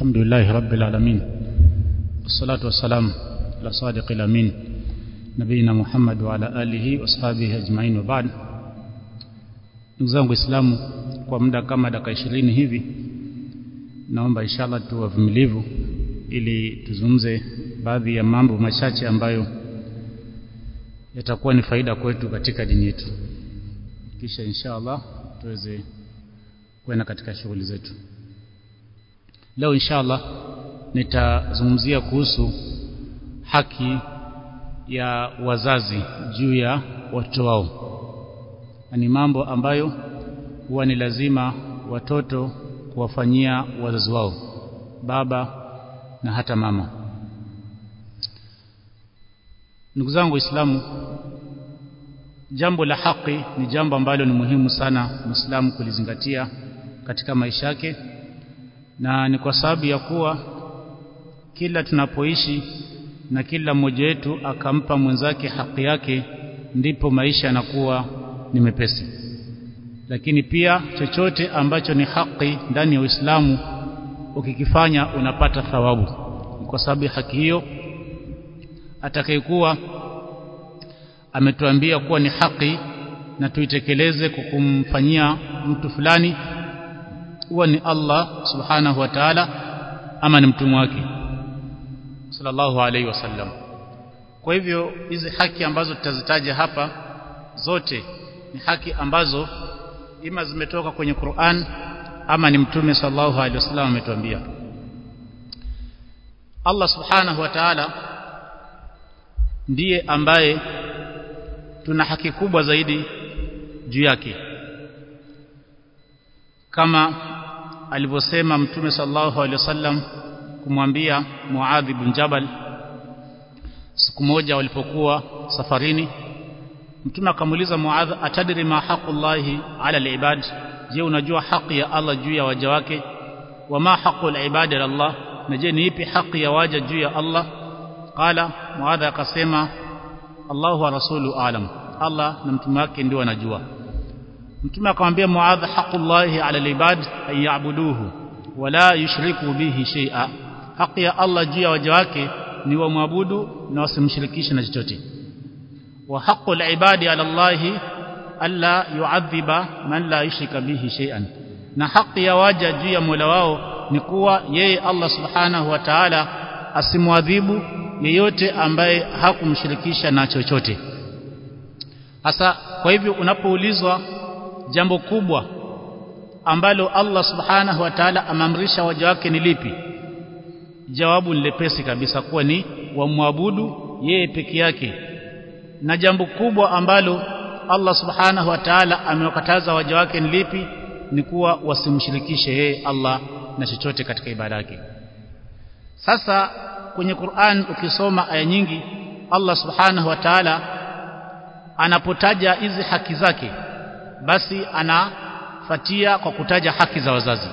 الحمد لله رب العالمين والصلاة والسلام على صادق الأمين نبينا محمد وعلى آله وأصحابه أجمعين وبعد ndugu zangu waislamu kwa muda kama dakika ishirini hivi naomba inshallah tu wavumilivu ili tuzungumze baadhi ya mambo machache ambayo yatakuwa ni faida kwetu katika dini yetu kisha inshallah tuweze kwenda katika shughuli zetu leo inshallah nitazungumzia kuhusu haki ya wazazi juu ya watoto wao ni mambo ambayo huwa ni lazima watoto kuwafanyia wazazi wao baba na hata mama ndugu zangu waislamu jambo la haki ni jambo ambalo ni muhimu sana muislamu kulizingatia katika maisha yake na ni kwa sababu ya kuwa kila tunapoishi na kila mmoja wetu akampa mwenzake haki yake ndipo maisha yanakuwa ni mepesi lakini pia chochote ambacho ni haki ndani ya Uislamu ukikifanya unapata thawabu kwa sababu haki hiyo atakayekuwa ametuambia kuwa ni haki na tuitekeleze kukumfanyia mtu fulani huwa ni Allah subhanahu wa ta'ala ama ni mtume wake sallallahu alaihi wasallam kwa hivyo hizi haki ambazo tutazitaja hapa zote ni haki ambazo ima zimetoka kwenye Qur'an ama ni mtume sallallahu alaihi wasallam ametuambia Allah subhanahu wa ta'ala ndiye ambaye tuna haki kubwa zaidi juu yake kama alivyosema mtume sallallahu alaihi wasallam kumwambia Muadh bin Jabal siku moja walipokuwa safarini mtume akamuuliza Muadh atadri ma haqullahi ala alibad je unajua haki ya Allah juu ya waja wake wa ma haqul ibadi ala Allah na je ni ipi haki ya waja juu ya Allah qala Muadh akasema Allahu wa rasulu alam Allah na mtume wake ndio wanajua mtume akamwambia Muadh haqullahi ala alibad ay ya'buduhu wala yushriku bihi shay'a haki ya Allah juu ya waja wake ni wamwabudu na wasimshirikishe na chochote wa haqqul ibadi ala Allah alla yu'adhiba man la yushrika bihi shay'an na haki ya waja juu ya Mola wao ni kuwa yeye Allah subhanahu wa ta'ala asimwadhibu yeyote ambaye hakumshirikisha na chochote hasa kwa hivyo unapoulizwa jambo kubwa ambalo Allah subhanahu wa ta'ala amamrisha waja wake ni lipi jawabu ni lepesi kabisa kuwa ni wamwabudu yeye peke yake na jambo kubwa ambalo Allah subhanahu wa ta'ala amewakataza waja wake ni lipi ni kuwa wasimshirikishe yeye Allah na chochote katika ibada yake sasa kwenye Qur'an ukisoma aya nyingi Allah subhanahu wa ta'ala anapotaja hizi haki zake basi anafatia kwa kutaja haki za wazazi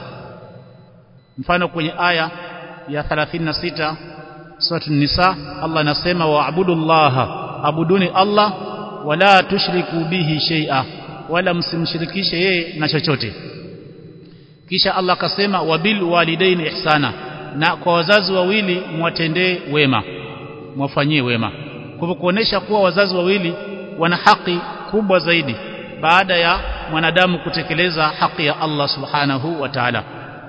mfano kwenye aya ya 36 sura nisa Allah anasema wa'budullaha abuduni Allah wala tushriku bihi shay'a wala msimshirikishe yeye na chochote kisha Allah akasema wabil walidaini ihsana na kwa wazazi wawili mwatendee wema mwafanyie wema kwa hivyo kuonesha kuwa wazazi wawili wana haki kubwa zaidi baada ya mwanadamu kutekeleza haki ya Allah subhanahu wa ta'ala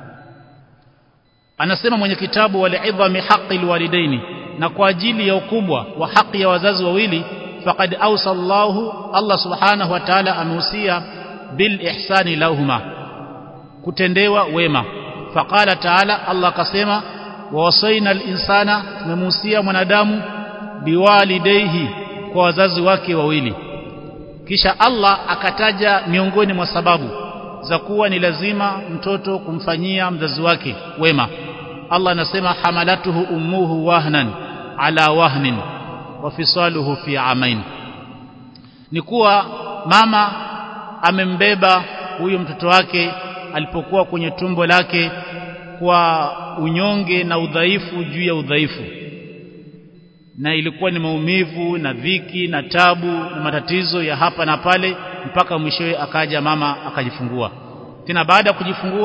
anasema mwenye kitabu walidhami haqqi alwalidaini na kwa ajili ya ukubwa wa haki ya wazazi wawili faqad awsallahu Allah subhanahu wa ta'ala amehusia bil ihsani lahuma kutendewa wema faqala ta'ala Allah akasema wawasaina al-insana tumemuhusia mwanadamu biwalidayhi kwa wazazi wake wawili kisha Allah akataja miongoni mwa sababu za kuwa ni lazima mtoto kumfanyia mzazi wake wema Allah anasema hamalatuhu ummuhu wahnan ala wahnin wa fisaluhu fi amain ni kuwa mama amembeba huyo mtoto wake alipokuwa kwenye tumbo lake kwa unyonge na udhaifu juu ya udhaifu na ilikuwa ni maumivu na dhiki na tabu na matatizo ya hapa na pale mpaka mwishowe akaja mama akajifungua tena baada ya kujifungua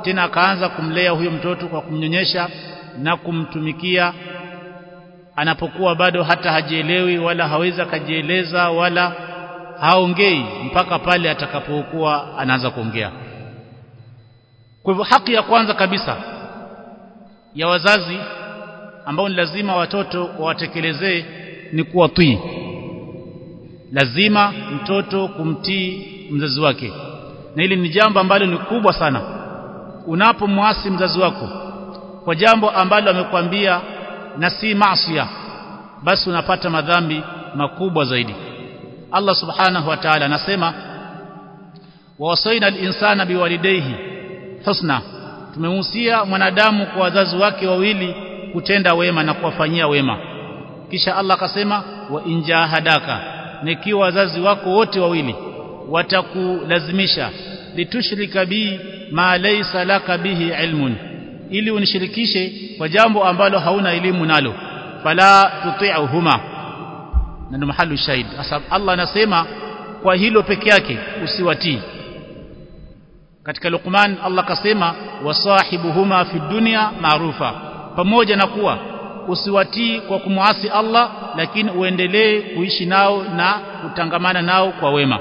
tena akaanza kumlea huyo mtoto kwa kumnyonyesha na kumtumikia anapokuwa bado hata hajielewi wala hawezi akajieleza wala haongei mpaka pale atakapokuwa anaanza kuongea kwa hivyo haki ya kwanza kabisa ya wazazi ambao ni lazima watoto wawatekelezee ni kuwatii lazima mtoto kumtii mzazi wake na hili ni jambo ambalo ni kubwa sana unapomwasi mzazi wako kwa jambo ambalo amekwambia na si maasiya basi unapata madhambi makubwa zaidi Allah subhanahu wa ta'ala anasema wawasaina al-insana biwalidayhi husna tumemhusia mwanadamu kwa wazazi wake wawili kutenda wema na kuwafanyia wema kisha Allah akasema wa injahadaka nikiwa wazazi wako wote wawili watakulazimisha litushrika bi ma laysa laka bihi ilmun ili unishirikishe kwa jambo ambalo hauna elimu nalo fala tuti'uhuma na ndo mahali shahid asab Allah anasema kwa hilo peke yake usiwatii katika Luqman Allah kasema wasahibuhuma fi dunya maarufa pamoja na kuwa usiwatii kwa kumwasi Allah lakini uendelee kuishi nao na kutangamana nao kwa wema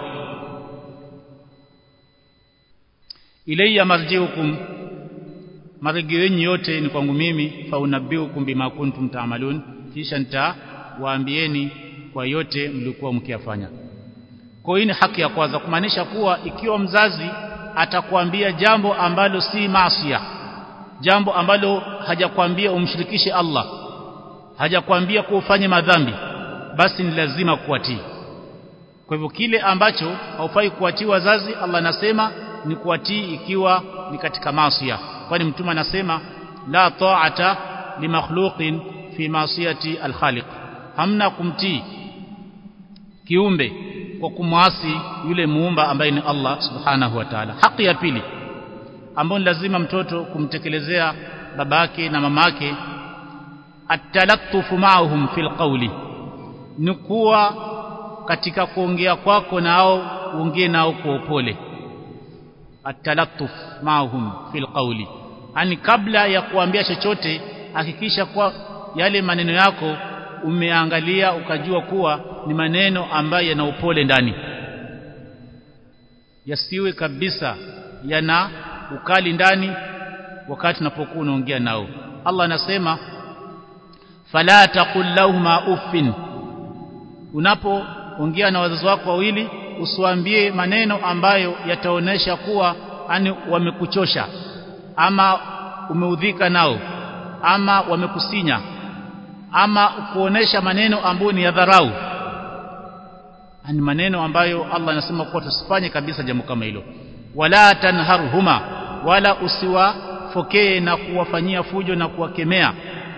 ilayya marjiukum marejeo yenu yote ni kwangu mimi faunabbiukum bima kuntum ta'malun kisha nitawaambieni kwa yote mlikuwa mkiyafanya kwa hiyo ni haki ya kwanza kumaanisha kuwa ikiwa mzazi atakwambia jambo ambalo si maasiya jambo ambalo hajakwambia umshirikishe Allah hajakwambia kuwa ufanye madhambi basi ni lazima kuwatii kwa hivyo kile ambacho haufai kuwatii wazazi Allah anasema ni kuwatii ikiwa ni katika maasiya kwani mtume anasema la ta'ata li makhluqin fi maasiyati al-khaliq hamna kumtii kiumbe kwa kumwasi yule muumba ambaye ni Allah subhanahu wa ta'ala haki ya pili ambayo ni lazima mtoto kumtekelezea babake na mamake at-talattufu ma'ahum fil qawli ni kuwa katika kuongea kwako nao uongee nao kwa upole at-talattuf ma'ahum fil qawli ani kabla ya kuambia chochote hakikisha kwa yale maneno yako umeangalia ukajua kuwa ni maneno ambayo yana upole ndani yasiwe kabisa yana ukali ndani wakati unapokuwa unaongea nao Allah anasema fala taqul lahumā uffin unapoongea na wazazi wako wawili usiwaambie maneno ambayo yataonesha kuwa ani wamekuchosha ama umeudhika nao ama wamekusinya ama kuonesha maneno ambayo ni ya dharau ni maneno ambayo Allah anasema kuwa tusifanye kabisa jambo kama hilo wala tanharhuma wala usiwafokee na kuwafanyia fujo na kuwakemea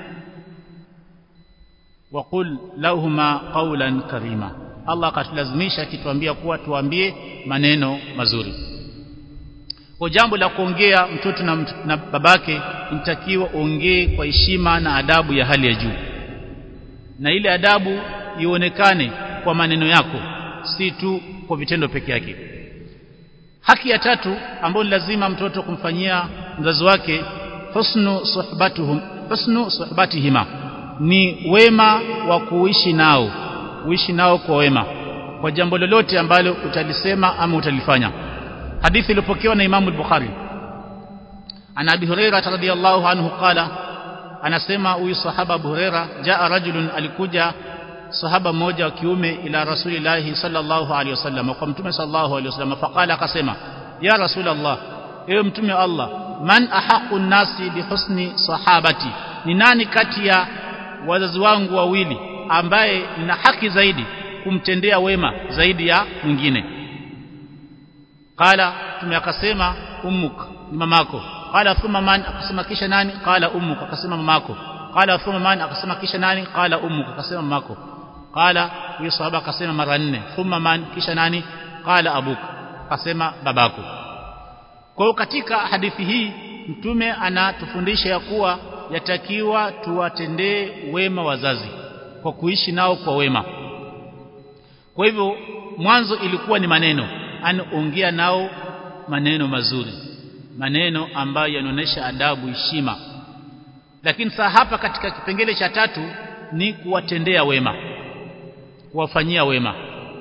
waqul lahuma qawlan karima Allah akatulazimisha akituambia kuwa tuambie maneno mazuri kwa jambo la kuongea mtoto na, na babake inatakiwa ongee kwa heshima na adabu ya hali ya juu na ile adabu ionekane kwa maneno yako si tu kwa vitendo peke yake haki ya tatu ambayo lazima mtoto kumfanyia mzazi wake husnu suhbatuhum husnu suhbatihima ni wema wa kuishi nao uishi nao kwa wema kwa jambo lolote ambalo utalisema ama utalifanya hadithi iliyopokewa na Imam al-Bukhari ana Abi Hurairah radhiyallahu anhu qala anasema huyu sahaba Abu Hurairah jaa rajulun alikuja sahaba mmoja wa kiume ila rasulillahi sallallahu alaihi wasallam kwa mtume sallallahu alaihi wasallam faqala akasema ya rasulullah ewe mtume wa Allah man ahaqu nasi bihusni sahabati ni nani kati ya wazazi wangu wawili ambaye nina haki zaidi kumtendea wema zaidi ya mwingine qala mtume akasema ummuk ni mamako qala thumma man akasema kisha nani qala ummuk akasema mamako qala thumma man akasema kisha nani qala ummuk akasema mamako qala huyo sahaba akasema mara nne thumma man kisha nani qala abuk akasema babako kwa hiyo katika hadithi hii mtume anatufundisha ya kuwa yatakiwa tuwatendee wema wazazi kwa kuishi nao kwa wema kwa hivyo mwanzo ilikuwa ni maneno anaongea nao maneno mazuri maneno ambayo yanaonesha adabu heshima lakini saa hapa katika kipengele cha tatu ni kuwatendea wema kuwafanyia wema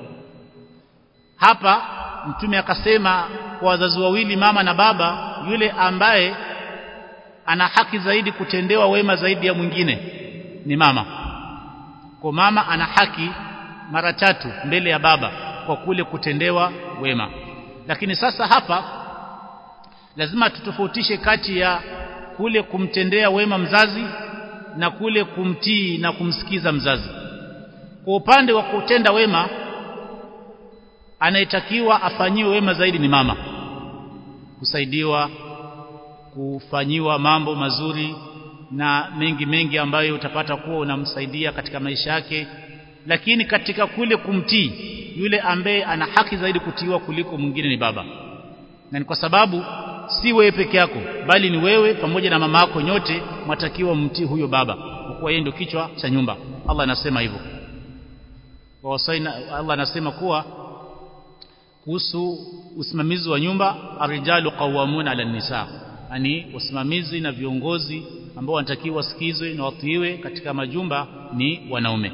hapa mtume akasema kwa wazazi wawili mama na baba yule ambaye ana haki zaidi kutendewa wema zaidi ya mwingine ni mama kwa mama ana haki mara tatu mbele ya baba kwa kule kutendewa wema lakini sasa hapa lazima tutofautishe kati ya kule kumtendea wema mzazi na kule kumtii na kumsikiza mzazi kwa upande wa kutenda wema anayetakiwa afanyiwe wema zaidi ni mama kusaidiwa kufanyiwa mambo mazuri na mengi mengi ambayo utapata kuwa unamsaidia katika maisha yake lakini katika kule kumtii yule ambaye ana haki zaidi kutiiwa kuliko mwingine ni baba na ni kwa sababu si wewe peke yako bali ni wewe pamoja na mama yako nyote mwatakiwa mtii huyo baba kwa kuwa yeye ndio kichwa cha nyumba Allah anasema hivyo wasaina Allah anasema kuwa kuhusu usimamizi wa nyumba arijalu qawwamuna ala nisa yani wasimamizi na viongozi ambao wanatakiwa wasikizwe na watiiwe katika majumba ni wanaume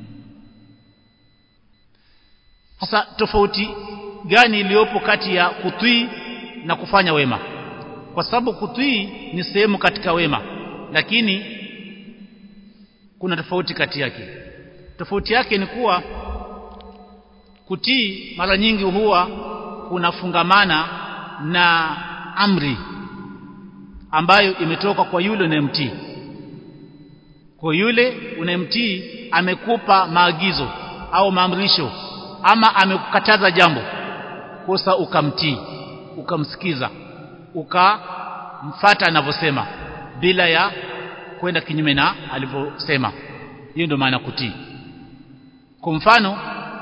sasa tofauti gani iliyopo kati ya kutii na kufanya wema kwa sababu kutii ni sehemu katika wema lakini kuna tofauti kati yake tofauti yake ni kuwa kutii mara nyingi huwa kunafungamana na amri ambayo imetoka kwa yule unayemtii kwa yule unayemtii amekupa maagizo au maamrisho ama amekukataza jambo kosa ukamtii ukamsikiza ukamfata anavyosema bila ya kwenda kinyume na alivyosema hiyo ndio maana kutii kwa mfano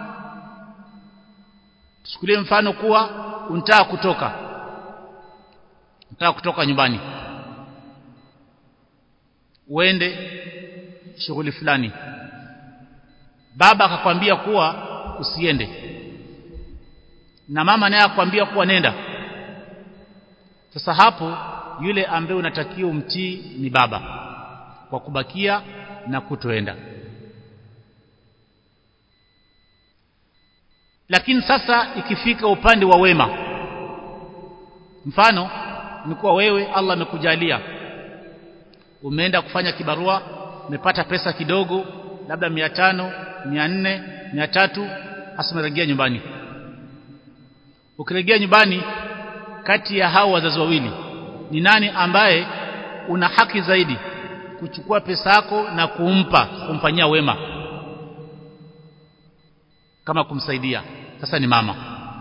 tuchukulie mfano kuwa unataka kutoka unataka kutoka nyumbani uende shughuli fulani baba akakwambia kuwa usiende na mama naye akwambia kuwa nenda sasa hapo yule ambaye unatakiwa umtii ni baba kwa kubakia na kutoenda lakini sasa ikifika upande wa wema mfano ni kuwa wewe Allah amekujalia umeenda kufanya kibarua umepata pesa kidogo labda mia tano mia nne mia tatu hasa umerejea nyumbani ukirejea nyumbani kati ya hao wazazi wawili ni nani ambaye una haki zaidi kuchukua pesa yako na kumpa kumfanyia wema kama kumsaidia sasa ni mama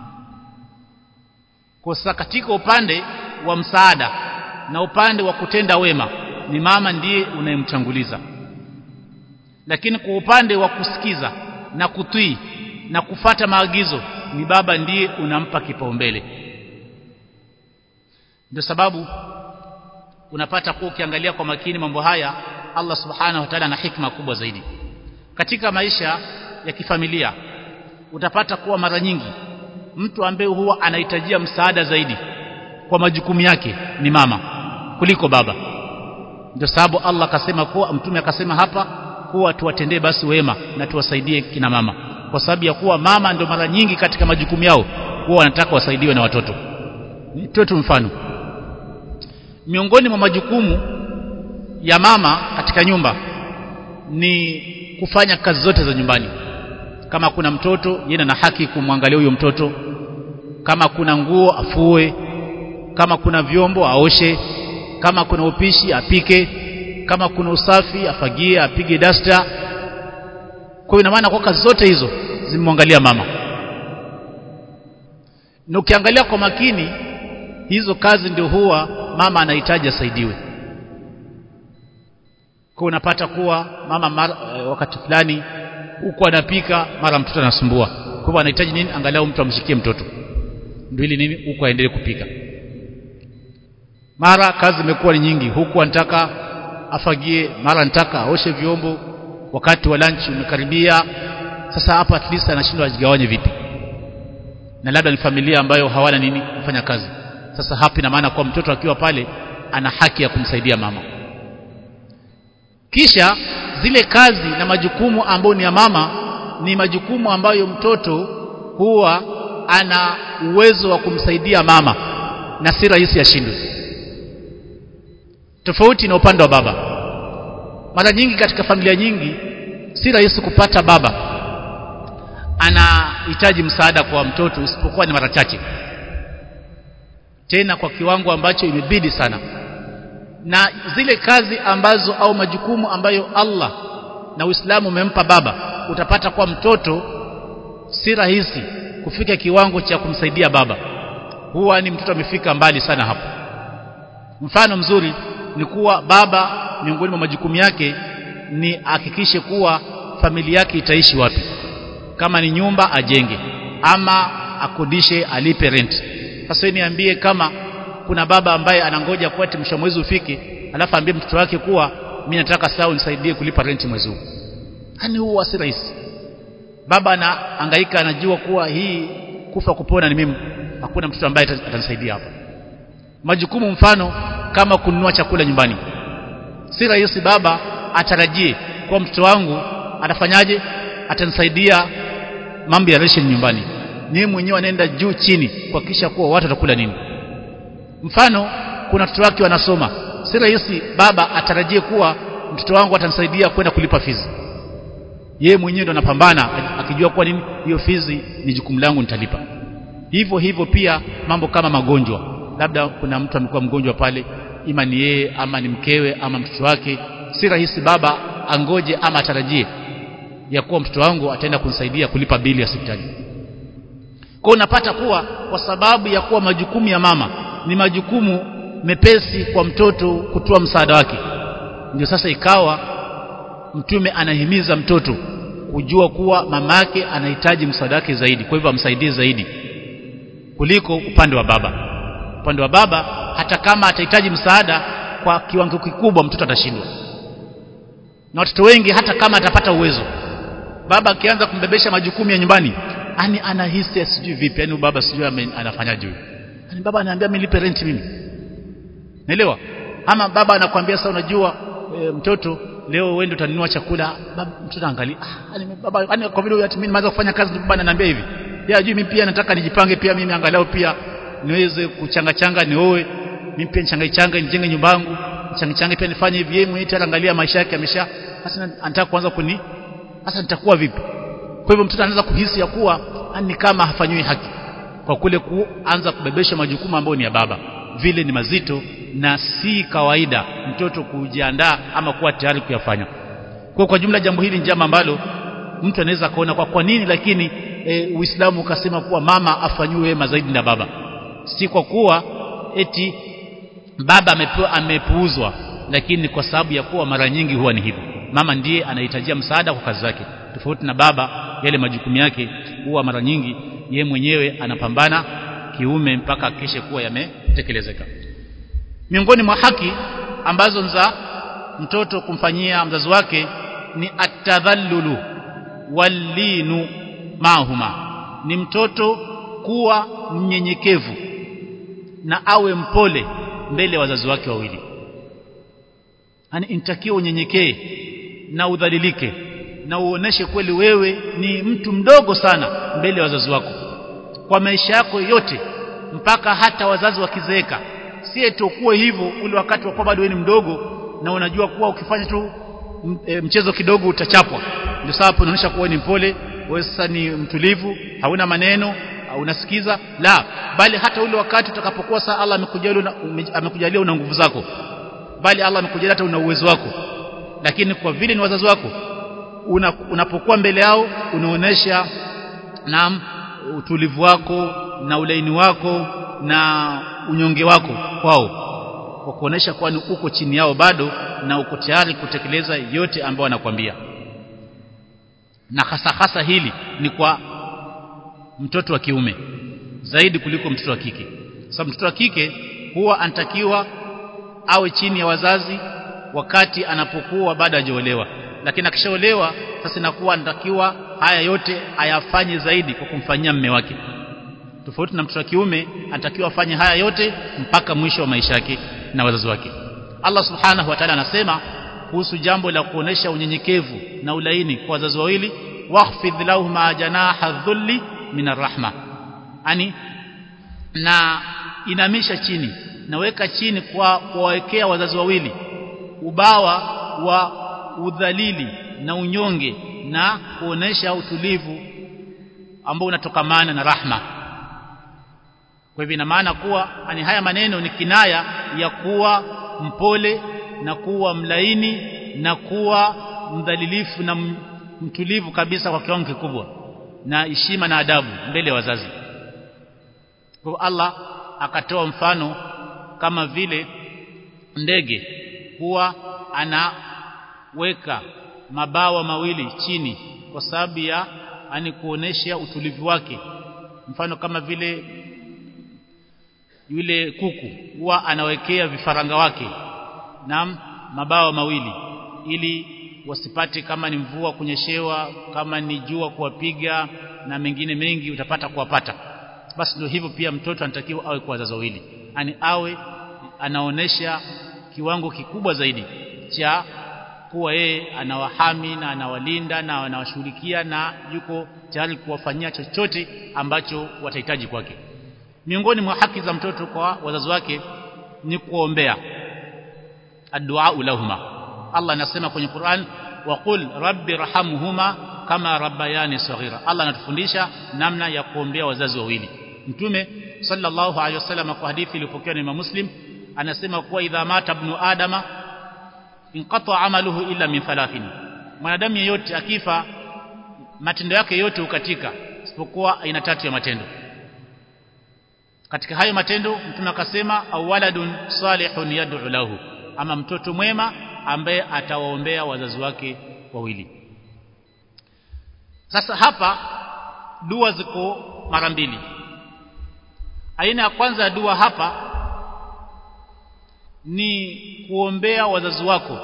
kwa sasa katika upande wa msaada na upande wa kutenda wema ni mama ndiye unayemtanguliza lakini kwa upande wa kusikiza na kutii na kufata maagizo ni baba ndiye unampa kipaumbele ndio sababu unapata kuwa ukiangalia kwa makini mambo haya Allah subhanahu wa ta'ala ana hikma kubwa zaidi katika maisha ya kifamilia utapata kuwa mara nyingi mtu ambaye huwa anahitajia msaada zaidi kwa majukumu yake ni mama kuliko baba ndio sababu Allah akasema kuwa mtume akasema hapa kuwa tuwatendee basi wema na tuwasaidie kina mama kwa sababu ya kuwa mama ndio mara nyingi katika majukumu yao huwa wanataka wasaidiwe na watoto nitoe tu mfano miongoni mwa majukumu ya mama katika nyumba ni kufanya kazi zote za nyumbani kama kuna mtoto yeye ana haki kumwangalia huyo mtoto kama kuna nguo afue kama kuna vyombo aoshe kama kuna upishi apike kama kuna usafi afagie apige dasta kwa hiyo ina maana kwa kazi zote hizo zimemwangalia mama na ukiangalia kwa makini hizo kazi ndio huwa mama anahitaji asaidiwe kwa unapata kuwa mama mara, e, wakati fulani huko anapika mara mtoto anasumbua kwa hivyo anahitaji nini angalau mtu amshikie mtoto ndio ili nini huko aendelee kupika mara kazi imekuwa ni nyingi huku anataka afagie mara anataka aoshe vyombo wakati wa lunch umekaribia sasa hapa at least anashindwa ajigawanye vipi na labda ni familia ambayo hawana nini kufanya kazi sasa hapa ina maana kwa mtoto akiwa pale ana haki ya kumsaidia mama kisha zile kazi na majukumu ambayo ni ya mama ni majukumu ambayo mtoto huwa ana uwezo wa kumsaidia mama na si rahisi ashindwe tofauti na upande wa baba mara nyingi katika familia nyingi si rahisi kupata baba anahitaji msaada kwa mtoto isipokuwa ni mara chache tena kwa kiwango ambacho imebidi sana na zile kazi ambazo au majukumu ambayo Allah na Uislamu umempa baba utapata kwa mtoto si rahisi kufika kiwango cha kumsaidia baba huwa ni mtoto amefika mbali sana hapo mfano mzuri ni kuwa baba miongoni mwa majukumu yake ni hakikishe kuwa familia yake itaishi wapi kama ni nyumba ajenge ama akodishe alipe rent sasa niambie kama kuna baba ambaye anangoja kwa ati mwisho mwezi ufike alafu ambie mtoto wake kuwa mimi nataka saa unisaidie kulipa rent mwezi huu yani huwa si rahisi baba anahangaika anajua kuwa hii kufa kupona ni mimi hakuna mtoto ambaye atanisaidia hapo majukumu mfano kama kununua chakula nyumbani si rahisi baba atarajie kwa mtoto wangu atafanyaje atanisaidia mambo ya ration nyumbani niye mwenyewe anaenda juu chini kuhakikisha kuwa watu watakula nini mfano kuna watoto wake wanasoma si rahisi baba atarajie kuwa mtoto wangu atanisaidia kwenda kulipa fizi yeye mwenyewe ndo anapambana akijua kuwa nini hiyo fizi ni jukumu langu nitalipa hivyo hivyo pia mambo kama magonjwa labda kuna mtu amekuwa mgonjwa pale ima ni yeye ama ni mkewe ama mtoto wake si rahisi baba angoje ama atarajie ya kuwa mtoto wangu ataenda kunisaidia kulipa bili ya hospitali kwa unapata kuwa kwa sababu ya kuwa majukumu ya mama ni majukumu mepesi kwa mtoto kutoa msaada wake ndio sasa ikawa mtume anahimiza mtoto kujua kuwa mamake anahitaji msaada wake zaidi kwa hivyo amsaidie zaidi kuliko upande wa baba upande wa baba hata kama atahitaji msaada kwa kiwango kikubwa mtoto atashindwa na watoto wengi hata kama atapata uwezo baba akianza kumbebesha majukumu ya nyumbani yani anahisi sijui vipi yani baba sijui anafanyaje huyo yani baba ananiambia mimi lipe rent mimi naelewa ama baba anakuambia sasa unajua e, mtoto leo wewe ndio utanunua chakula baba mtoto angalia ah yani baba yani kwa vile ati mimi nimeanza kufanya kazi baba ananiambia hivi ya juu mimi pia nataka nijipange pia mimi angalau pia niweze kuchanga changa nioe mimi pia nichangai changa nijenge nyumba yangu nichangai changa pia nifanye hivi yeye mwenyewe angalia maisha yake amesha sasa anataka kuanza kuni sasa nitakuwa vipi kwa hivyo mtoto anaanza kuhisi ya kuwa ni kama hafanyiwi haki kwa kule kuanza kubebesha majukumu ambayo ni ya baba vile ni mazito na si kawaida mtoto kujiandaa ama kuwa tayari kuyafanya kwa kwa jumla jambo hili ni jambo ambalo mtu anaweza kuona kwa kwa nini lakini e, Uislamu ukasema kuwa mama afanyiwe wema zaidi na baba si kwa kuwa eti baba amepewa amepuuzwa lakini kwa sababu ya kuwa mara nyingi huwa ni hivyo mama ndiye anahitajia msaada kwa kazi zake tofauti na baba yale majukumu yake huwa mara nyingi ye mwenyewe anapambana kiume mpaka akishe kuwa yametekelezeka miongoni mwa haki ambazo za mtoto kumfanyia mzazi wake ni atadhallulu walinu mahuma ni mtoto kuwa mnyenyekevu na awe mpole mbele ya wazazi wake wawili yani intakiwa unyenyekee na udhalilike na uoneshe kweli wewe ni mtu mdogo sana mbele ya wazazi wako kwa maisha yako yote mpaka hata wazazi wakizeeka si eti kuwe hivyo ule wakati wa bado wewe ni mdogo na unajua kuwa ukifanya tu e, mchezo kidogo utachapwa ndio sababu unaonyesha kuwa ni mpole wewe sasa ni mtulivu hauna maneno unasikiza la bali hata ule wakati utakapokuwa saa Allah amekujalia una, amekujalia una nguvu zako bali Allah amekujalia hata una uwezo wako lakini kwa vile ni wazazi wako una, unapokuwa mbele yao unaonesha na utulivu wako na ulaini wako na unyonge wako kwao kwa kuonesha kuwa ni uko chini yao bado na uko tayari kutekeleza yote ambayo wanakwambia na hasa hasa hili ni kwa mtoto wa kiume zaidi kuliko mtoto wa kike sababu mtoto wa kike huwa anatakiwa awe chini ya wazazi wakati anapokuwa bado hajaolewa lakini akishaolewa sasa inakuwa anatakiwa haya yote ayafanye zaidi kwa kumfanyia mme wake tofauti na mtoto wa kiume anatakiwa afanye haya yote mpaka mwisho wa maisha yake na wazazi wake Allah subhanahu wa ta'ala anasema kuhusu jambo la kuonesha unyenyekevu na ulaini kwa wazazi wawili wakhfidh lahum janaha dhulli min arrahma ani na inamisha chini naweka chini kwa kuwawekea wazazi wawili ubawa wa udhalili na unyonge na kuonesha utulivu ambao unatokamana na rahma kwa hivyo ina maana kuwa ani haya maneno ni kinaya ya kuwa mpole na kuwa mlaini na kuwa mdhalilifu na mtulivu kabisa kwa kiwango kikubwa na heshima na adabu mbele ya wazazi kwa Allah akatoa mfano kama vile ndege huwa anaweka mabawa mawili chini kwa sababu ya ani kuonesha utulivu wake mfano kama vile yule kuku huwa anawekea vifaranga wake na mabawa mawili ili wasipate kama ni mvua kunyeshewa kama ni jua kuwapiga na mengine mengi utapata kuwapata basi ndio hivyo pia mtoto anatakiwa awe kwa wazazi wawili yani awe anaonesha kiwango kikubwa zaidi cha kuwa yeye anawahami na anawalinda na anawashughulikia na yuko tayari kuwafanyia chochote ambacho watahitaji kwake miongoni mwa haki za mtoto kwa wazazi wake ni kuombea addu'a lahuma Allah anasema kwenye Qur'an waqul rabbi rahamhuma kama rabbayani saghira Allah anatufundisha namna ya kuombea wazazi wawili mtume sallallahu alaihi wasallam kwa hadithi iliyopokewa na Imam Muslim anasema kuwa idha mata ibn adama inqata amaluhu illa min thalathin mwanadamu yeyote akifa matendo yake yote hukatika isipokuwa aina tatu ya matendo katika hayo matendo mtume akasema awaladun salihun yad'u lahu ama mtoto mwema ambaye atawaombea wazazi wake wawili sasa hapa dua ziko mara mbili aina ya kwanza ya dua hapa ni kuombea wazazi wako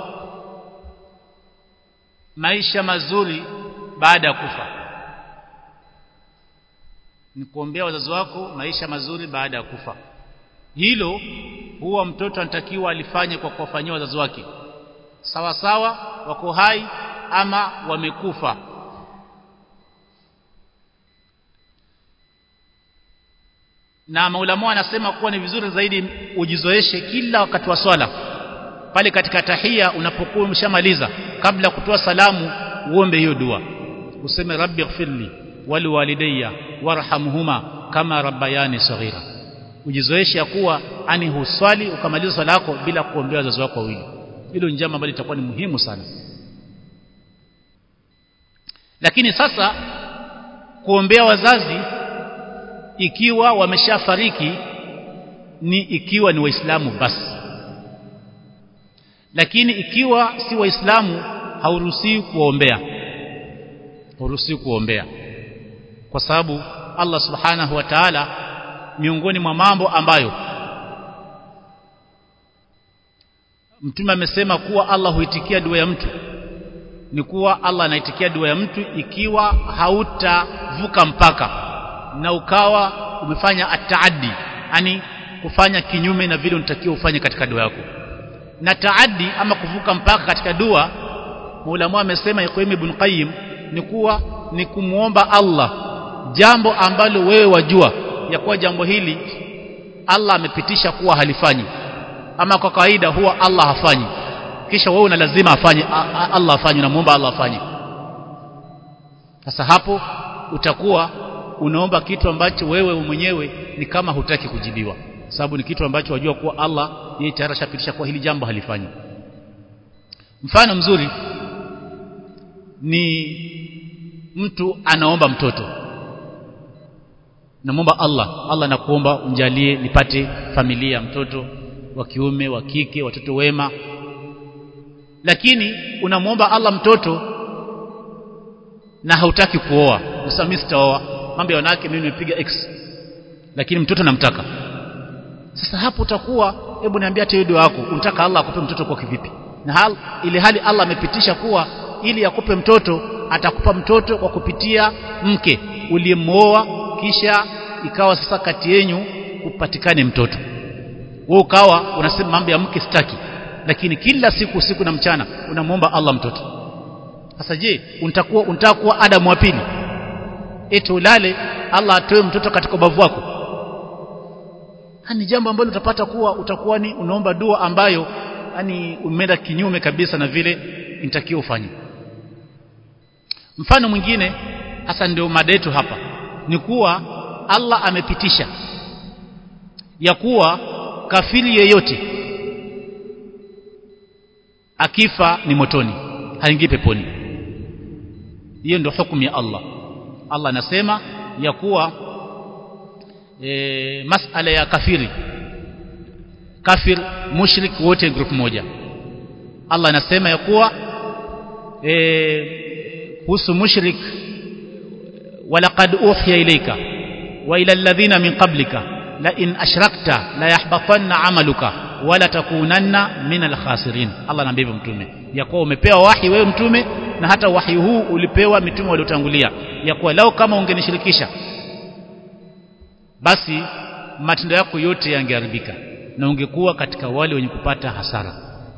maisha mazuri baada ya kufa ni kuombea wazazi wako maisha mazuri baada ya kufa hilo huwa mtoto anatakiwa alifanye kwa kuwafanyia wazazi wake sawa sawa wako hai ama wamekufa na maulama anasema kuwa ni vizuri zaidi ujizoeshe kila wakati wa swala pale katika tahia unapokuwa umeshamaliza kabla kutoa salamu uombe hiyo dua useme rabbi ighfirli wali walidayya warhamhuma kama rabbayani saghira ujizoeshe ya kuwa ani huswali ukamaliza swala yako bila kuombea wazazi wako wawili hilo ni jambo ambalo litakuwa ni muhimu sana lakini sasa kuombea wazazi ikiwa wameshafariki ni ikiwa ni waislamu basi lakini ikiwa si waislamu hauruhusiwi kuombea hauruhusiwi kuombea kwa sababu Allah subhanahu wa ta'ala miongoni mwa mambo ambayo mtume amesema kuwa Allah huitikia dua ya mtu ni kuwa Allah anaitikia dua ya mtu ikiwa hautavuka mpaka na ukawa umefanya ataaddi yani kufanya kinyume na vile unatakiwa ufanye katika dua yako na taaddi ama kuvuka mpaka katika dua Maulama amesema Iqaim ibn Qayyim ni kuwa ni kumuomba Allah jambo ambalo wewe wajua ya kuwa jambo hili Allah amepitisha kuwa halifanyi ama kwa kawaida huwa Allah hafanyi kisha wewe una lazima afanye Allah afanye unamuomba Allah afanye sasa hapo utakuwa unaomba kitu ambacho wewe mwenyewe ni kama hutaki kujibiwa sababu ni kitu ambacho wajua kuwa Allah yeye tayari ashapitisha kuwa hili jambo halifanyi mfano mzuri ni mtu anaomba mtoto namwomba Allah Allah nakuomba unjalie nipate familia mtoto wa kiume wa kike watoto wema lakini unamwomba Allah mtoto na hautaki kuoa unasema mimi sitaoa mambo ya wanawake mimi nimepiga x lakini mtoto namtaka sasa hapo utakuwa hebu niambia hata dua yako unataka Allah akupe mtoto kwa kivipi na hal ile hali Allah amepitisha kuwa ili akupe mtoto atakupa mtoto kwa kupitia mke uliyemooa kisha ikawa sasa kati yenu upatikane mtoto wewe ukawa unasema mambo ya mke sitaki lakini kila siku usiku na mchana unamwomba Allah mtoto sasa je unatakuwa unataka kuwa Adamu wa pili eti ulale Allah atoe mtoto katika ubavu wako ni jambo ambalo utapata kuwa utakuwa ni unaomba dua ambayo yani umeenda kinyume kabisa na vile inatakiwa ufanye mfano mwingine hasa ndio mada yetu hapa ni kuwa Allah amepitisha ya kuwa kafiri yeyote akifa ni motoni haingii peponi hiyo ndio hukumu ya Allah Allah anasema ya kuwa e, masala ya kafiri kafir mushrik wote group moja Allah anasema ya kuwa kuhusu e, mushrik walaqad uhiya ilayka wa ila alladhina min qablika la in ashrakta la yahbatanna amaluka wala takunanna min alkhasirin Allah anaambia mtume ya kuwa umepewa wahi wewe mtume na hata wahi huu ulipewa mitume waliotangulia ya kuwa lao kama ungenishirikisha basi matendo yako yote yangeharibika na ungekuwa katika wale wenye kupata hasara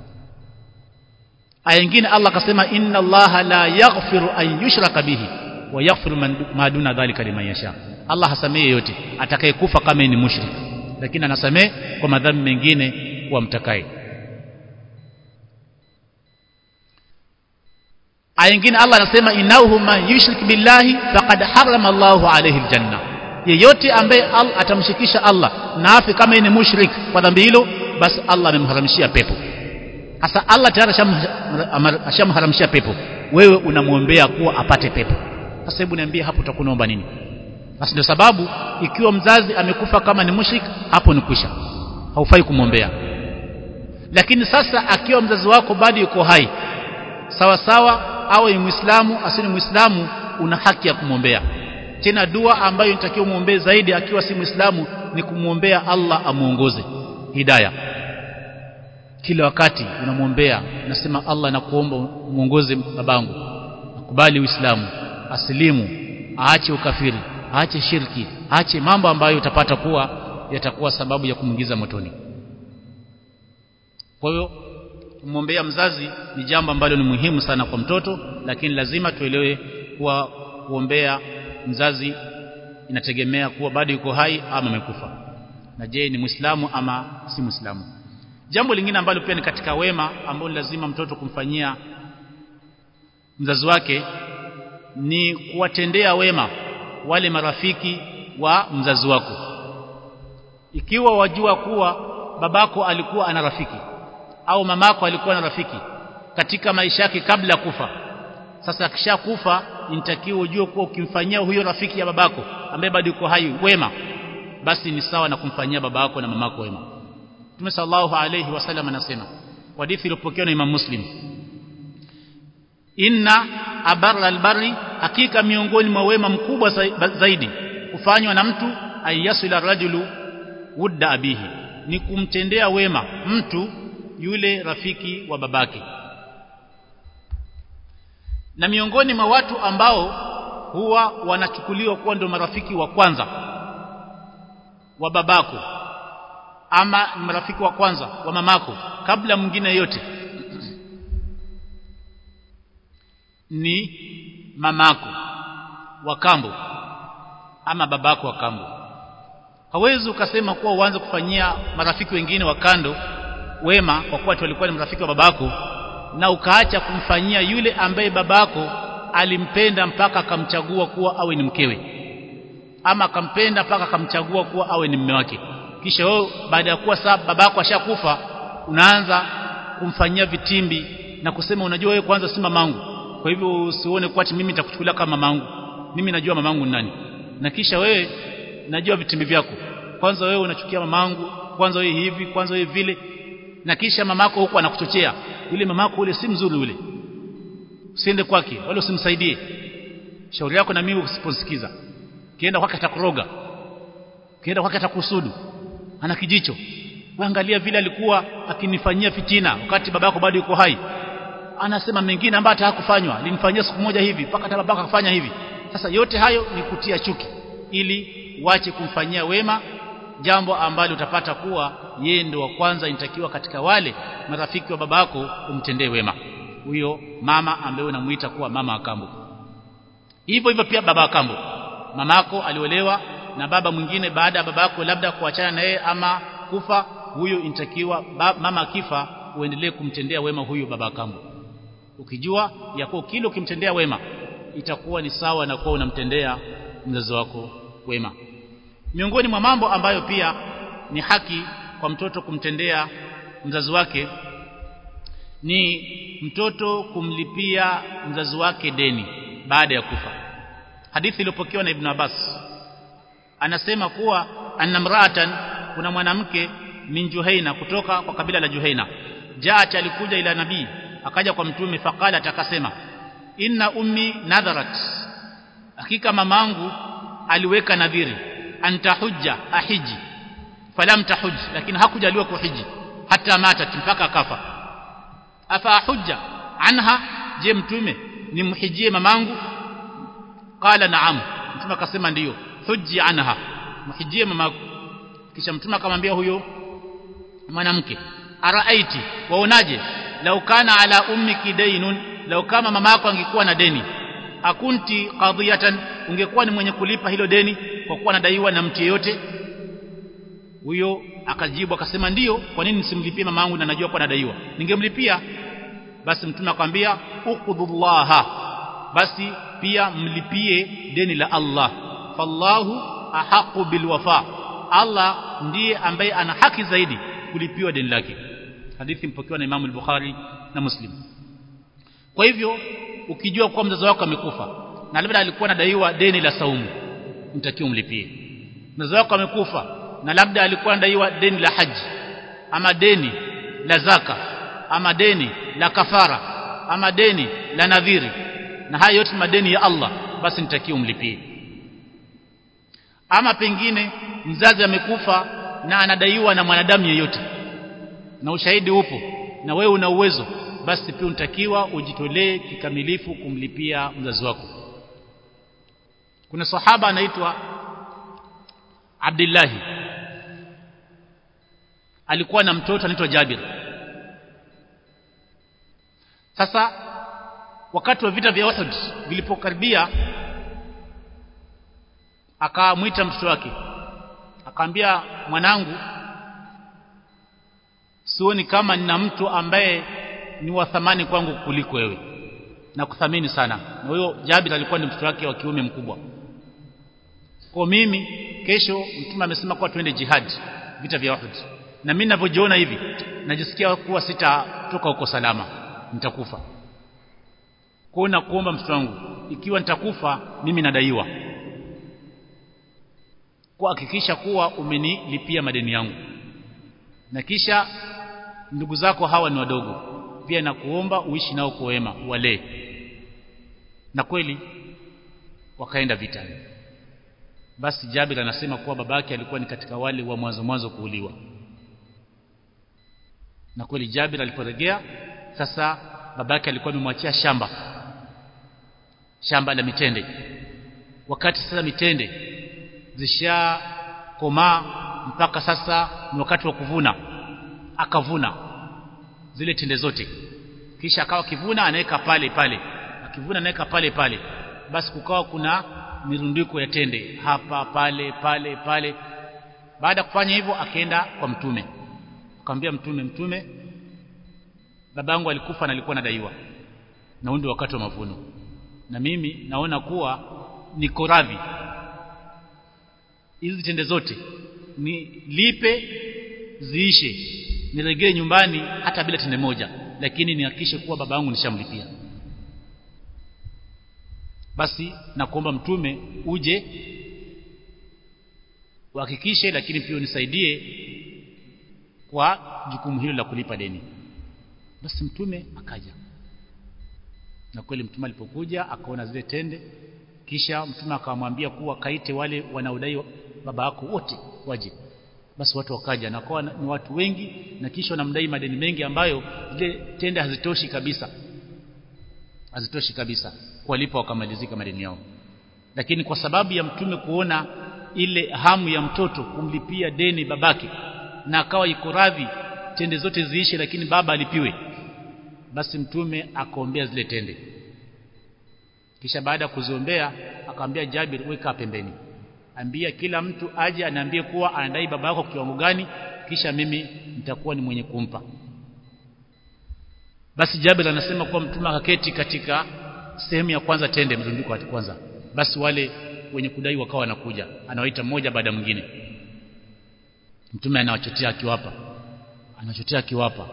aya nyingine Allah akasema inna Allah la yaghfiru an yushraka bihi wa yaghfiru ma duna dhalika liman yasha Allah hasamehe yote atakayekufa kama ni mushrik lakini anasamehe kwa madhambi mengine kwa mtakaye aya nyingine Allah anasema innahu man yushrik billahi faqad harrama Allahu alayhi aljanna yeyote ambaye Allah atamshikisha Allah na afi kama ni mushrik kwa dhambi hilo basi Allah amemharamishia pepo sasa Allah tayari ashamharamishia pepo wewe unamwombea kuwa apate pepo sasa hebu niambie hapo utakunaomba nini basi ndio sababu ikiwa mzazi amekufa kama ni mushrik hapo ni kwisha haufai kumwombea lakini sasa akiwa mzazi wako bado yuko hai sawa sawa awe ni muislamu asini muislamu una haki ya kumwombea tena dua ambayo inatakiwa muombee zaidi akiwa si muislamu ni kumwombea Allah amuongoze hidayah kila wakati unamwombea nasema Allah nakuomba muongoze babangu akubali uislamu asilimu aache ukafiri aache shirki aache mambo ambayo utapata kuwa yatakuwa sababu ya kumwingiza motoni kwa hiyo kumwombea mzazi ni jambo ambalo ni muhimu sana kwa mtoto lakini lazima tuelewe kuwa kuombea mzazi inategemea kuwa bado yuko hai ama amekufa na je ni muislamu ama si muislamu jambo lingine ambalo pia ni katika wema ambao lazima mtoto kumfanyia mzazi wake ni kuwatendea wema wale marafiki wa mzazi wako ikiwa wajua kuwa babako alikuwa ana rafiki au mamako alikuwa na rafiki katika maisha yake kabla ya kufa sasa akishakufa inatakiwa ujue kuwa ukimfanyia huyo rafiki ya babako ambaye bado yuko hai wema basi ni sawa na kumfanyia babako na mamako wema Mtume sallallahu alayhi wasallam anasema hadithi iliyopokewa na Imam Muslim Inna abarra albarri hakika miongoni mwa wema mkubwa zaidi kufanywa na mtu ayasila rajulu wudda abihi ni kumtendea wema mtu yule rafiki wa babake na miongoni mwa watu ambao huwa wanachukuliwa kuwa ndio marafiki wa kwanza wa babako ama ni marafiki wa kwanza wa mamako kabla mwingine yote ni mamako wa kambo ama babako wa kambo hawezi ukasema kuwa uanze kufanyia marafiki wengine wa kando wema kwa kuwa walikuwa ni marafiki wa babako na ukaacha kumfanyia yule ambaye babako alimpenda mpaka akamchagua kuwa awe ni mkewe ama akampenda mpaka akamchagua kuwa awe ni mume wake kisha wewe baada ya kuwa sasa babako ashakufa unaanza kumfanyia vitimbi na kusema unajua wewe kwanza si mamangu kwa hivyo usione kwa mimi nitakuchukulia kama mamangu mimi najua mamangu ni nani na kisha wewe najua vitimbi vyako kwanza wewe unachukia mamangu kwanza wewe hivi kwanza wewe vile na kisha mamako huko anakuchochea yule mamako ule si mzuri ule usiende kwake wala usimsaidie shauri yako na mimi usiposikiza kienda kwake atakuroga kienda kwake atakusudu ana kijicho angalia vile alikuwa akinifanyia fitina wakati babako bado yuko hai anasema mengine ambayo hatakufanywa alinifanyia siku moja hivi mpaka hata babako akafanya hivi sasa yote hayo ni kutia chuki ili uache kumfanyia wema jambo ambalo utapata kuwa yeye ndio wa kwanza inatakiwa katika wale marafiki wa babako umtendee wema huyo mama ambaye unamuita kuwa mama akambo hivyo hivyo pia baba akambo mamako aliolewa na baba mwingine baada ya babako labda kuachana na yeye ama kufa huyo inatakiwa mama akifa uendelee kumtendea wema huyu baba akambo ukijua ya kuwa kile ukimtendea wema itakuwa ni sawa na kuwa unamtendea mzazi wako wema miongoni mwa mambo ambayo pia ni haki kwa mtoto kumtendea mzazi wake ni mtoto kumlipia mzazi wake deni baada ya kufa hadithi iliyopokewa na Ibn Abbas anasema kuwa anamraatan kuna mwanamke min Juhaina kutoka kwa kabila la Juhaina jaat alikuja ila nabii akaja kwa mtume faqala akasema inna ummi nadharat hakika mamangu aliweka nadhiri antahujja ahiji falam tahuj lakini hakujaliwa kuhiji hata matat mpaka akafa afa hujja anha je mtume nimhijie mamangu qala naam mtume akasema ndiyo huji anha mhijie mamangu kisha mtume akamwambia huyo mwanamke araaiti waonaje lau kana ala ummiki dainun lau kama mama yako angekuwa na deni akunti qadhiyatan ungekuwa ni mwenye kulipa hilo deni kwa kuwa anadaiwa na mtu yeyote huyo akajibu akasema ndiyo kwa nini nisimlipie mama yangu na najua kwa nadaiwa ningemlipia basi mtume akamwambia uqudhullaha basi pia mlipie deni la Allah fallahu ahaqu bilwafa Allah ndiye ambaye ana haki zaidi kulipiwa deni lake hadithi mpokewa na Imam al-Bukhari na Muslim kwa hivyo ukijua kuwa mzazi wako amekufa na labda alikuwa anadaiwa deni la saumu mtakiwa mlipie mzazi wako amekufa na labda alikuwa anadaiwa deni la haji ama deni la zaka ama deni la kafara ama deni la nadhiri na haya yote madeni ya Allah basi nitakiwa mlipie ama pengine mzazi amekufa na anadaiwa na mwanadamu yeyote na ushahidi upo na wewe una uwezo basi pia unatakiwa ujitolee kikamilifu kumlipia mzazi wako kuna sahaba anaitwa Abdullah alikuwa na mtoto anaitwa Jabir sasa wakati wa vita vya Uhud vilipokaribia akamwita mtoto wake akamwambia mwanangu sioni kama nina mtu ambaye ni wa thamani kwangu kuliko wewe na kuthamini sana na huyo Jabir alikuwa ni mtoto wake wa kiume mkubwa kwa mimi kesho mtume amesema kwa tuende jihad vita vya Uhud na mimi ninavyojiona hivi najisikia kuwa sitatoka huko salama nitakufa kwa na kuomba mtoto wangu ikiwa nitakufa mimi nadaiwa kuhakikisha kuwa umenilipia madeni yangu na kisha ndugu zako hawa ni wadogo pia na kuomba uishi nao kwa wema wale na kweli wakaenda vitani basi Jabir anasema kuwa babake alikuwa ni katika wale wa mwanzo mwanzo kuuliwa na kweli Jabir aliporejea sasa babake alikuwa amemwachia shamba shamba la mitende wakati sasa mitende zisha komaa mpaka sasa ni wakati wa kuvuna akavuna zile tende zote kisha akawa kivuna anaweka pale pale akivuna anaweka pale pale basi kukawa kuna mirundiko ya tende hapa pale pale pale baada ya kufanya hivyo akaenda kwa mtume akamwambia mtume mtume babangu alikufa na alikuwa nadaiwa na ndio wakati wa mavuno na mimi naona kuwa niko radhi hizi tende zote ni lipe ziishe niregee nyumbani hata bila tende moja lakini nihakikishe kuwa baba yangu nishamlipia basi nakuomba mtume uje uhakikishe lakini pia unisaidie kwa jukumu hilo la kulipa deni basi mtume akaja na kweli mtume alipokuja akaona zile tende kisha mtume akamwambia kuwa kaite wale wanaodai baba yako wote waje basi watu wakaja na kwa ni watu wengi na kisha wanamdai madeni mengi ambayo zile tende hazitoshi kabisa hazitoshi kabisa kuwalipa wakamalizika madeni yao lakini kwa sababu ya mtume kuona ile hamu ya mtoto kumlipia deni babake na akawa iko radhi tende zote ziishe lakini baba alipiwe basi mtume akaombea zile tende kisha baada ya kuziombea akamwambia Jabir weka pembeni ambia kila mtu aje aniambie kuwa anadai baba yako kiwango gani kisha mimi nitakuwa ni mwenye kumpa basi Jabir anasema kuwa mtume akaketi katika sehemu ya kwanza tende mzunguko wa kwanza basi wale wenye kudai wakawa wanakuja anawaita mmoja baada mwingine mtume anawachotea akiwapa anachotea akiwapa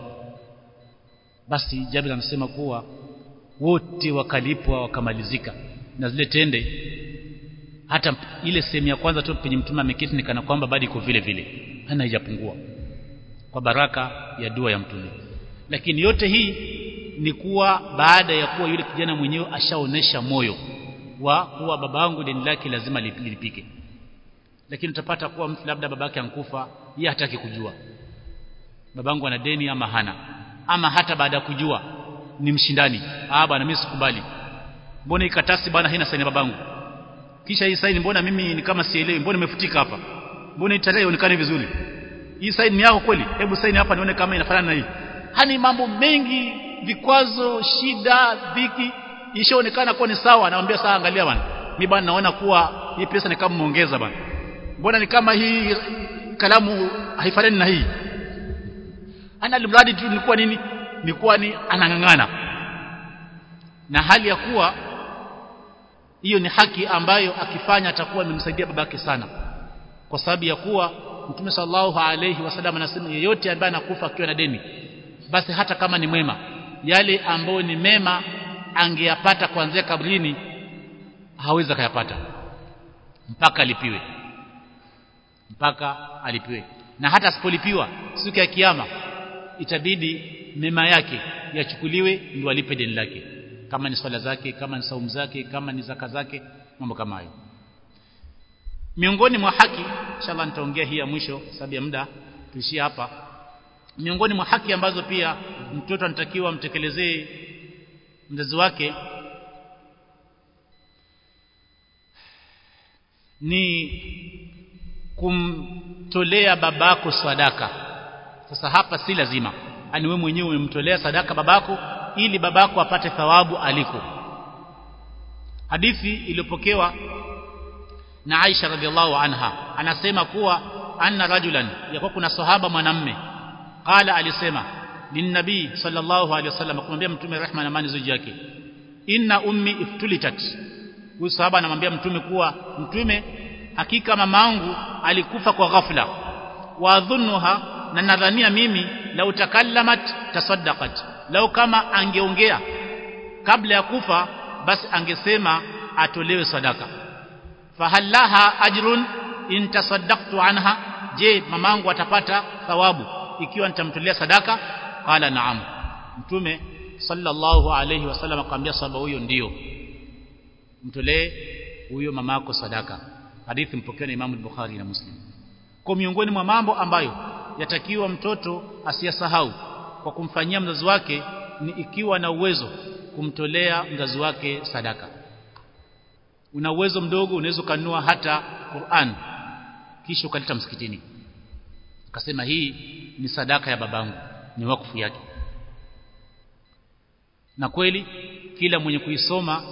basi Jabir anasema kuwa wote wakalipwa wakamalizika na zile tende hata ile sehemu ya kwanza tu penye mtume ameketi nikana kwamba bado iko vile vile hana haijapungua kwa baraka ya dua ya mtume lakini yote hii ni kuwa baada ya kuwa yule kijana mwenyewe ashaonesha moyo wa kuwa babangu deni lake lazima lilipike lakini utapata kuwa mtu labda babake ankufa yeye hataki kujua babangu ana deni ama hana ama hata baada ya kujua ni mshindani ah bwana mimi sikubali mbona ikatasi bwana haina saini babangu kisha hii saini mbona mimi ni kama sielewi mbona imefutika hapa mbona tarehe ionekane vizuri hii saini ni yako kweli hebu saini hapa nione kama inafanana na hii hani mambo mengi vikwazo shida dhiki ishaonekana kuwa ni sawa anamwambia sawa angalia bwana mimi bwana naona kuwa hii pesa ni kama muongeza bwana mbona ni kama hii kalamu haifanani na hii ana mradi tu nilikuwa nini nilikuwa ni anang'ang'ana na hali ya kuwa hiyo ni haki ambayo akifanya atakuwa amemsaidia babake sana kwa sababu ya kuwa Mtume sallallahu alayhi wasallam anasema yeyote ambaye anakufa akiwa na deni basi hata kama ni mwema yale ambayo ni mema angeyapata kuanzia kabrini hawezi kuyapata mpaka alipiwe mpaka alipiwe na hata asipolipiwa siku ya kiyama itabidi mema yake yachukuliwe ndio alipe deni lake kama ni swala zake kama ni saumu zake kama ni zaka zake mambo kama hayo miongoni mwa haki inshallah nitaongea hii ya mwisho sababu ya muda tuishie hapa miongoni mwa haki ambazo pia mtoto anatakiwa mtekelezee mzazi wake ni kumtolea babako sadaka sasa hapa si lazima ani wewe mwenyewe umemtolea sadaka babako ili babako apate thawabu aliko hadithi iliyopokewa na Aisha radhiallahu anha anasema kuwa anna rajulan yakuwa kuna sahaba mwanamme qala alisema linnabii sallallahu alaihi wasallam kumwambia mtume rehma na amani zuji yake inna ummi iftulitat huyu sahaba anamwambia mtume kuwa mtume hakika mamangu alikufa kwa ghafla wa dhunnuha na nadhania mimi lau takallamat tasaddaqat lau kama angeongea kabla ya kufa basi angesema atolewe sadaka fahallaha ajrun in tasaddaqtu anha je mamangu atapata thawabu ikiwa nitamtolea sadaka qala naam mtume sallallahu alayhi wasallam akamwambia sahaba huyo ndio mtolee huyo mamako sadaka hadithi mpokewa na Imam Bukhari na Muslim kwa miongoni mwa mambo ambayo yatakiwa mtoto asiyasahau kwa kumfanyia mzazi wake ni ikiwa na uwezo kumtolea mzazi wake sadaka una uwezo mdogo unaweza kununua hata Qur'an kisha ukaleta msikitini ukasema hii ni sadaka ya babangu ni wakfu yake na kweli kila mwenye kuisoma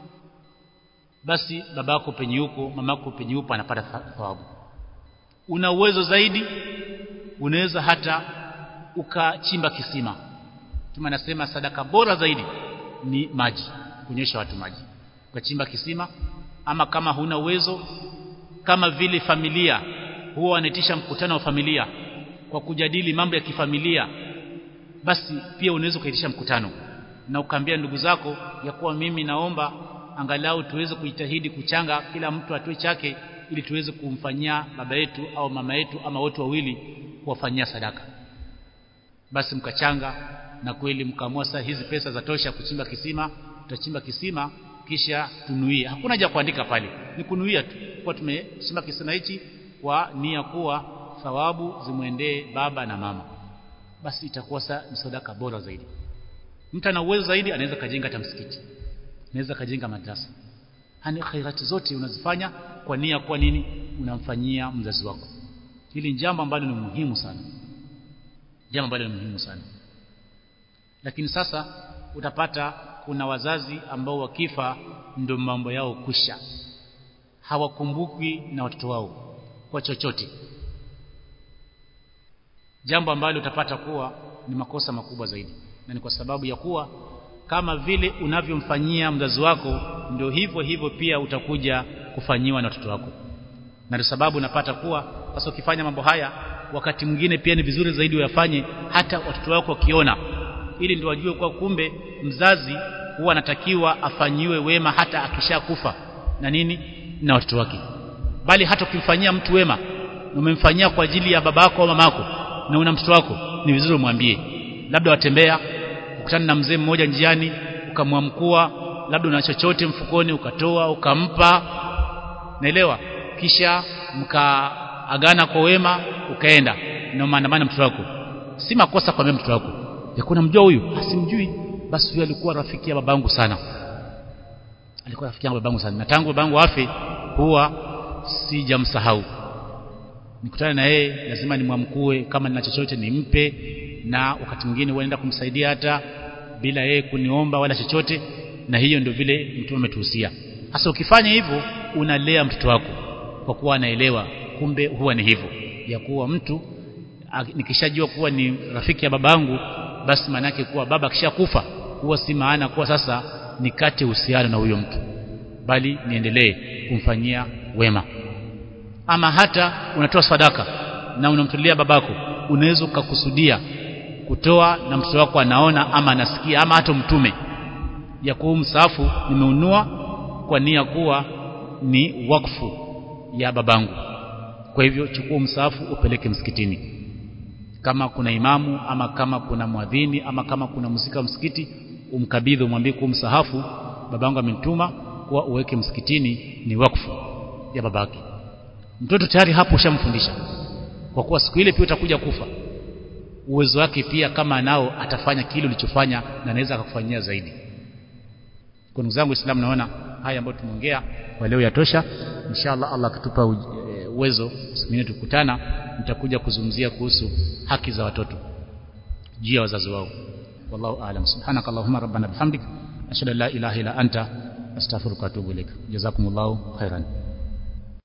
basi babako penye yuko mamako penye yupo anapata thawabu una uwezo zaidi unaweza hata ukachimba kisima tuma nasema sadaka bora zaidi ni maji kunyesha watu maji ukachimba kisima ama kama huna uwezo kama vile familia huwa wanaitisha mkutano wa familia kwa kujadili mambo ya kifamilia basi pia unaweza ukaitisha mkutano na ukaambia ndugu zako ya kuwa mimi naomba angalau tuweze kujitahidi kuchanga kila mtu atoe chake ili tuweze kumfanyia baba yetu au mama yetu ama wote wawili kuwafanyia sadaka basi mkachanga na kweli mkaamua saa hizi pesa za tosha kuchimba kisima tutachimba kisima kisha tunuie hakuna haja kuandika pale ni kunuia tu kwa tumechimba kisima hichi kwa nia kuwa thawabu zimwendee baba na mama basi itakuwa sa ni sadaka bora zaidi mtu ana uwezo zaidi anaweza kajenga hata msikiti anaweza kajenga madrasa hani khairati zote unazifanya kwa nia kwa nini unamfanyia mzazi wako hili ni jambo ambalo ni muhimu sana jambo ambalo ni muhimu sana lakini sasa utapata kuna wazazi ambao wakifa ndio mambo yao kusha hawakumbuki na watoto wao kwa chochote jambo ambalo utapata kuwa ni makosa makubwa zaidi na ni kwa sababu ya kuwa kama vile unavyomfanyia mzazi wako ndio hivyo hivyo pia utakuja kufanyiwa na watoto wako na ndio sababu unapata kuwa sasa ukifanya mambo haya wakati mwingine pia ni vizuri zaidi uyafanye hata watoto wako wakiona ili ndio wajue kwa kumbe mzazi huwa anatakiwa afanyiwe wema hata akishakufa na nini na watoto wake bali hata ukimfanyia mtu wema umemfanyia kwa ajili ya babako au mamako na una mtoto wako ni vizuri umwambie labda watembea ukutana na mzee mmoja njiani ukamwamkua labda una chochote mfukoni ukatoa ukampa naelewa kisha mkaagana kwa wema ukaenda na maandamano mtoto wako si makosa kwa mtoto wako yakuna mjua huyu asimjui basi huyu alikuwa rafiki ya babangu sana alikuwa rafiki yangu babangu sana na tangu babangu afe huwa sijamsahau nikutane na yeye lazima nimwamkue kama nina chochote nimpe na wakati mwingine huenda kumsaidia hata bila yeye kuniomba wala chochote na hiyo ndio vile mtume ametuhusia sasa ukifanya hivyo unalea mtoto wako kwa kuwa anaelewa kumbe huwa ni hivyo ya kuwa mtu nikishajua kuwa ni rafiki ya babangu basi maanake kuwa baba akishakufa huwa si maana kuwa sasa nikate uhusiano na huyo mtu bali niendelee kumfanyia wema ama hata unatoa sadaka na unamtolea babako unaweza ukakusudia kutoa na mtoto wako anaona ama anasikia ama hata mtume ya kuwa msafu nimeunua kwa nia kuwa ni wakfu ya babangu kwa hivyo chukua msafu upeleke msikitini kama kuna imamu ama kama kuna mwadhini ama kama kuna msika msikiti umkabidhi umwambie kuwa msahafu babangu amenituma kuwa uweke msikitini ni wakfu ya babake mtoto tayari hapo ushamfundisha kwa kuwa siku ile pia utakuja kufa uwezo wake pia kama nao atafanya kile ulichofanya na anaweza akakufanyia zaidi kwa ndugu zangu Uislamu naona haya ambayo tumeongea kwa leo yatosha inshallah Allah akitupa uwezo siku nyingine tukutana nitakuja kuzungumzia kuhusu haki za watoto juu ya wazazi wao wallahu aalam subhanakallahumma rabbana bihamdik ashhadu an la ilaha illa anta astaghfiruka wa atubu ilaik jazakumullahu khairan